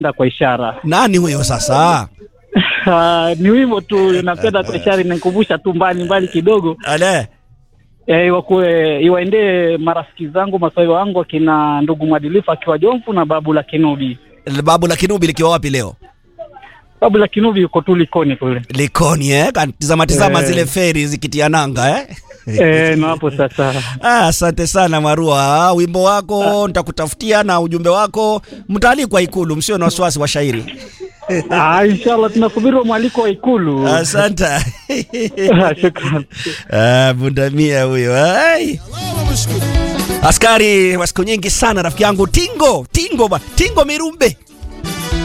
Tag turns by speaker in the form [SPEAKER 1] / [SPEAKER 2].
[SPEAKER 1] napenda kwa ishara.
[SPEAKER 2] Nani huyo sasa?
[SPEAKER 1] Ah, ni wimbo tu napenda kwa ishara, inanikumbusha tu mbali mbali kidogo
[SPEAKER 2] Ale.
[SPEAKER 1] eh, iwakuwe iwaendee marafiki zangu maswali wangu akina ndugu mwadilifu akiwa Jomfu na babu la Kinubi.
[SPEAKER 2] Babu la Kinubi likiwa wapi leo?
[SPEAKER 1] Babu la Kinubi yuko tu Likoni kule
[SPEAKER 2] Likoni eh? Tizama tizama
[SPEAKER 1] Eh.
[SPEAKER 2] zile feri zikitia nanga eh?
[SPEAKER 1] eh, na hapo sasa
[SPEAKER 2] Ah, asante sana Marua. Ah, Wimbo wako nitakutafutia na ujumbe wako mtaalikwa Ikulu, msio na wasiwasi wa shairi.
[SPEAKER 1] ah, inshallah tunasubiri mwaliko wa Ikulu.
[SPEAKER 2] Asante.
[SPEAKER 1] Ah, Shukran.
[SPEAKER 2] Ah, bundamia huyo. Ai. Askari wa siku nyingi sana rafiki yangu Tingo, Tingo ba, Tingo Mirumbe.